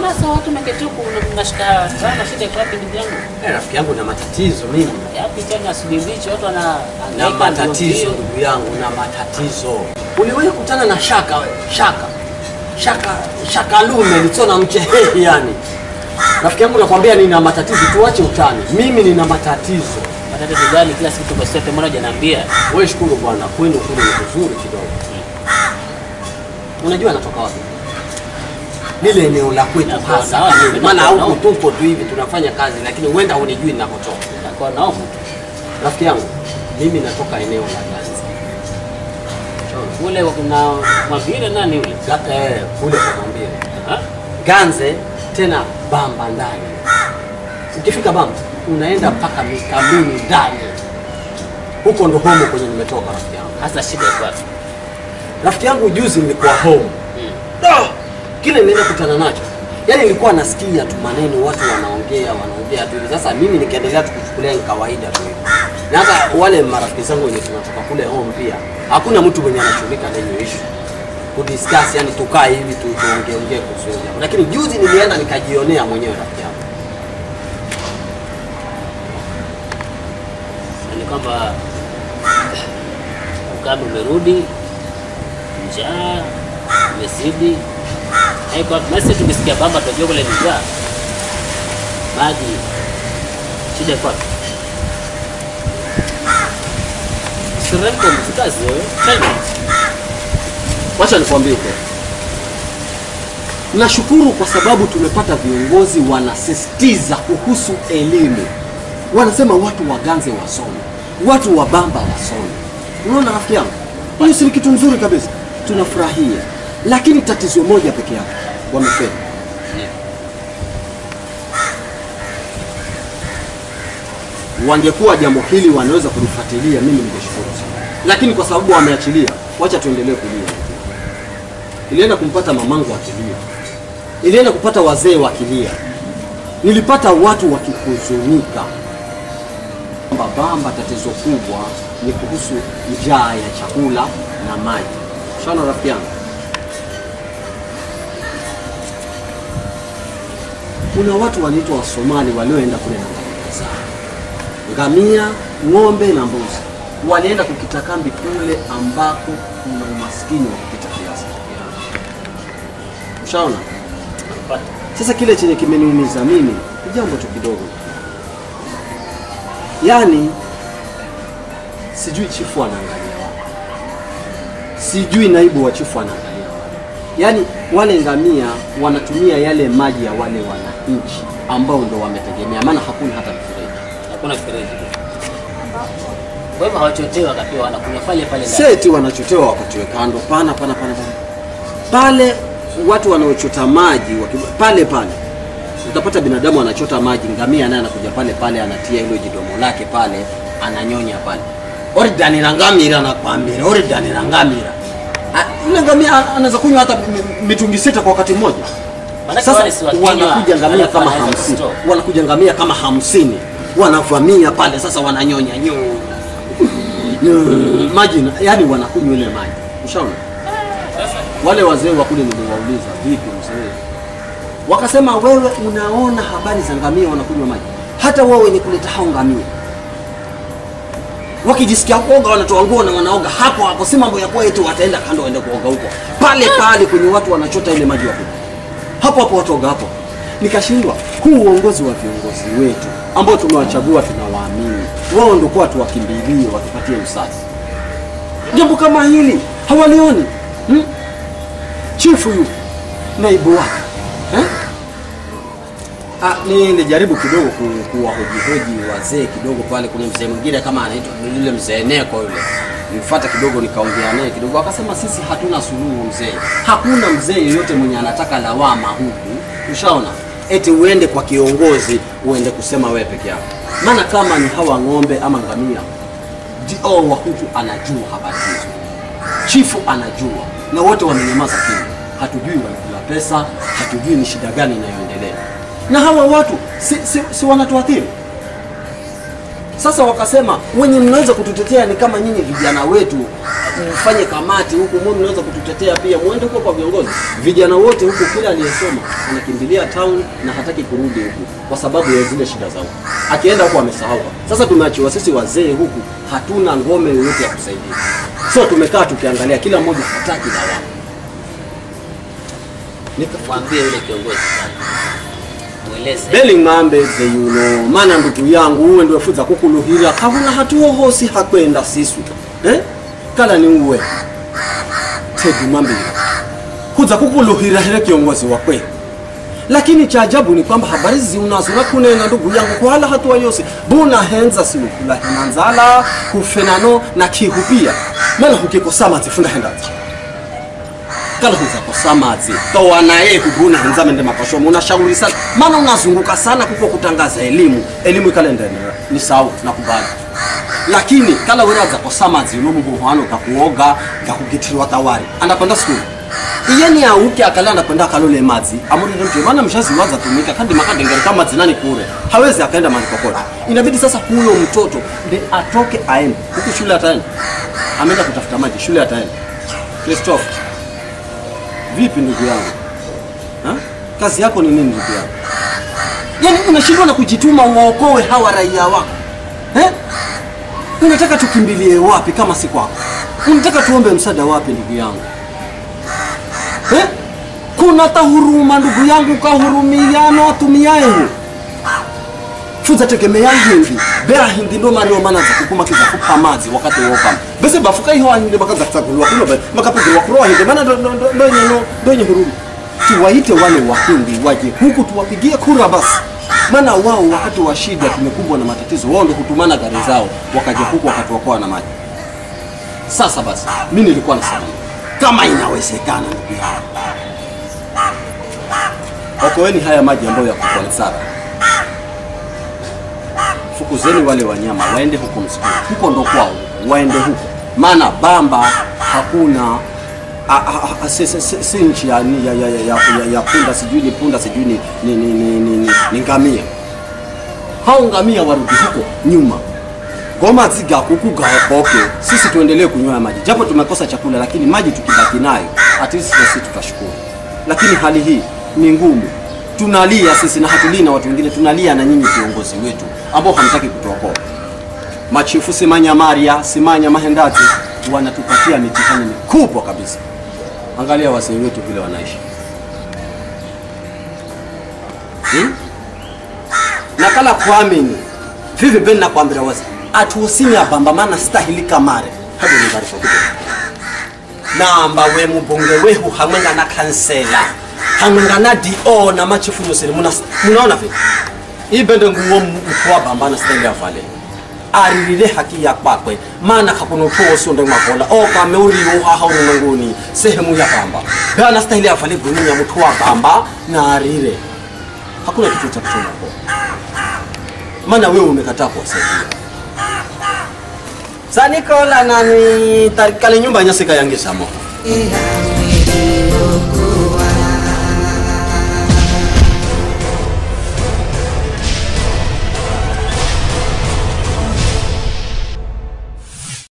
Mbona sasa watu meketi huku una- mnashika sana shida iko wapi ndugu yangu? Eh, rafiki yangu na matatizo mimi Yapi tena asubuhi mbichi watu wana na hangaika matatizo ndio- ndugu yangu na matatizo. Uliwahi kukutana na shaka we? shaka shaka shaka lume lichona mchehehi yani. Rafiki yangu nakwambia nina matatizo, tuache utani. Mimi nina matatizo. Matatizo gani kila siku tuko sote mbona hujaniambia? Wewe shukuru bwana, kwenu kule ni kuzuri kidogo. Unajua natoka wapi? Lile eneo la kwetu Nakuwa hasa. naona, Maana nakuwa huku naona. tupo tu hivi tunafanya kazi, lakini huenda hunijui ninakotoka. Nakuwa naomu. Rafiki yangu, mimi natoka eneo la Ganzi. Kule kuna mavile nani yule? Ga- eh, kule kwa Mambire. Ha? Ganze tena Bamba ndani. Ukifika Bamba unaenda mpaka Mikamini ndani. Huko ndo home kwenye nimetoka rafiki yangu. Hasa shida iko wapi? Rafiki yangu juzi nilikuwa home. Ah, kile nilienda kutana nacho. Yaani nilikuwa nasikia tu maneno watu wanaongea wanaongea tu hivi. Sasa mimi nikaendelea tu kuchukulia ni kawaida tu hivi. Na hata wale marafiki zangu wenye tunatoka kule home pia hakuna mtu mwenye anashughulika na hiyo issue. Kudiscuss yani tukae hivi tu tuongee ongee kuhusu hiyo jambo. Lakini juzi nilienda nikajionea mwenyewe rafiki yangu. Na ni kwamba ukame umerudi, njaa imezidi. Haiko nasi tukisikia baba tunajua kule ni njaa. Maji shida iko wapi? Seremko mfikazi wewe. Tena. Wacha nikwambie ukweli. Nashukuru kwa sababu tumepata viongozi wanasisitiza kuhusu elimu. Wanasema watu waganze wasome, watu wa Bamba wasome. Unaona rafiki yangu, hiyo si ni kitu nzuri kabisa, tunafurahia. Lakini tatizo moja peke yake, wamefeli. Wangekuwa jambo hili wanaweza kulifuatilia, mimi ningeshukuru sana, lakini kwa sababu wameachilia, wacha tuendelee kulia. Ilienda kumpata mamangu akilia, ilienda kupata wazee wakilia, nilipata watu wakihuzunika. Kwamba Bamba tatizo kubwa ni kuhusu njaa ya chakula na maji. Shana rafiki yangu, kuna watu wanaitwa Wasomali walioenda kule na ngamia zao, ngamia, ng'ombe na mbuzi, walienda kukita kambi kule ambako kuna umaskini wa kupita kiasi. Ushaona? Napata. Sasa kile chenye kimeniumiza mimi ni jambo tu kidogo, yaani sijui chifu anaangalia wapi, sijui naibu wa chifu anaangalia wapi. Yaani wale ngamia wanatumia yale maji ya wale wananchi ambao ndo wametegemea, maana hakuna hata mfereji. Hakuna mfereji. Kwa hivyo hawachotewi wakapewa wanakunywa pale pale ndani. Seti wanachotewa wakatiwe kando, pana pana pana pana pale. Watu wanaochota maji waki, pale pale utapata binadamu anachota maji, ngamia naye anakuja pale pale, anatia hilo jidomo lake pale, ananyonya pale. Oridanira ngamira nakwambira, oridanira ngamira. Ah, Yule ngamia anaweza kunywa hata mi- mitungi sita kwa wakati mmoja. Maanake Sasa wale si wakinywa, wanakuja ngamia alafu kama wanaweza hamsini, kustore. wanakuja ngamia kama hamsini, wanavamia pale, sasa wananyonya nyo Nyo- maji, na- yani wanakunywa ile maji. Ushaona? Wale wazee wa kule niliwauliza, vipi mzee? Wakasema wewe unaona habari za ngamia wanakunywa maji, hata wao wenye kuleta hao ngamia wakijisikia kuoga wanatoa nguo na wanaoga hapo hapo, si mambo ya kuwa eti wataenda kando waende kuoga huko pale pale kwenye watu wanachota ile maji ya kunywa hapo hapo watoga hapo. Nikashindwa, huu uongozi wa viongozi wetu ambao tumewachagua tunawaamini, wao ndio kwa tuwakimbilie watupatie usafi. Jambo kama hili hawalioni hmm? Chifu yu naibu wake eh? Ah, nilijaribu kidogo ku- kuwahojihoji wazee kidogo pale. Kuna mzee mwingine kama anaitwa yule mzee Neko yule, nilifuata kidogo nikaongea naye kidogo, akasema sisi hatuna suluhu mzee, hakuna mzee yeyote mwenye anataka lawama huku. Ushaona, eti uende kwa kiongozi uende kusema wewe peke yako, maana kama ni hawa ng'ombe ama ngamia, dio wa huku anajua habari hizo, chifu anajua, na wote wamenyamaza kimya. Hatujui wanakula pesa, hatujui ni shida gani inayoendelea na hawa watu si, si, si wanatuathiri. Sasa wakasema wenye mnaweza kututetea ni kama nyinyi vijana wetu mfanye kamati huku, mwe mnaweza kututetea pia, mwende huko kwa viongozi. Vijana wote huku, kila aliyesoma anakimbilia town na hataki kurudi huku kwa sababu ya zile shida zao, akienda huku amesahau. Sasa tumeachiwa sisi wazee huku, hatuna ngome yoyote ya kusaidia, so tumekaa tukiangalia, kila mmoja hataki lawama. Nika- Mwambie yule kiongozi sana. Mweleze. Belling mambe ze you know mana ndugu yangu uwe ndio fuza kukuluhira kabuna hatuho hosi hakwenda sisu eh kala ni uwe tedi mambe kuza kukuluhira hele kiongozi wa kweli lakini cha ajabu ni kwamba habari zi unazura kunena ndugu yangu kwa hala hatua yose buna henza silu kula himanzala kufenano na kihupia mana hukikosa mazifunda hendazi kala huza kosa mazi toa naye kubuna henza mende makashomo unashauri sana maana unazunguka sana kuko kutangaza elimu elimu ikalendera ni sawa tunakubali lakini kala wera za kosa mazi no muhano kakuoga kakugitirwa tawari anakwenda skuli iyeni auke akala anakwenda akalole mazi amurire mtu maana mshazi waza tumika kandi makadengere kama zinani kule hawezi akaenda mahali kokote inabidi sasa huyo mtoto ndi atoke aende huku shule ataenda ameenda kutafuta maji shule ataenda Christophe Vipi ndugu yangu ha? Kazi yako ni nini ndugu yangu? Yaani unashindwa na kujituma uwaokoe hawa raia wako eh? Unataka tukimbilie wapi kama si kwako? Unataka tuombe msaada wapi ndugu yangu eh? Kuna tahuruma ndugu yangu, kahurumiano atumiaehu fuza tegemea hindi bea hindi ndo mario mana za kukuma kiza kupa mazi wakati woka bese bafuka hiyo hindi bakaza kutagulwa kulo be makapigwa kuroa hindi maana ndo ndo ndo ndo nyeno ndo nye huruma tuwaite wale wahindi waje huku tuwapigie kura basi maana wao wakati wa shida tumekumbwa na matatizo wao ndio hutumana gari zao wakaja huku wakatuokoa na maji sasa basi mimi nilikuwa nasema kama inawezekana ndugu yangu okoeni haya maji ambayo yako kwa Nsara fukuzeni wale wanyama waende huko msituni, huko ndo kwao, waende huko, maana Bamba hakuna a- a- a- si- si- si si nchi ya, ya, ya, ya, ya, ya punda sijui ni punda sijui ni, ni, ni, ni, ni, ni, ni ngamia. Hao ngamia warudi huko nyuma goma ziga kuku gaokoke, sisi tuendelee kunywa maji, japo tumekosa chakula, lakini maji tukibaki nayo at least na sisi tutashukuru. Lakini hali hii ni ngumu, tunalia sisi na hatulii na watu wengine, tunalia na nyinyi viongozi wetu ambao hamtaki kutuokoa. Machifu Simanya Maria, Simanya Mahendati wanatupatia mitihani mikubwa kabisa. Angalia wasee wetu vile wanaishi hmm? na kala kuamini vivi ben nakwambira wazi atuusini abamba mana stahili kamare hado ni barifo kidogo namba we mubunge wehu hamwenga na kansela hamwenga na do na machifu yoseni muna munaona vipi hii bende nguo mkuu wa bamba na stahili afale aririre haki ya kwakwe maana kakuno tuo sio ndo makola o kame uri uhaha ulimwenguni sehemu ya bamba bana stahili afale guni ya mtu wa bamba na arire hakuna kitu cha kusema kwa maana wewe umekataa kuwasaidia sanikola nani tarikale nyumba nyasika yange samo Yeah.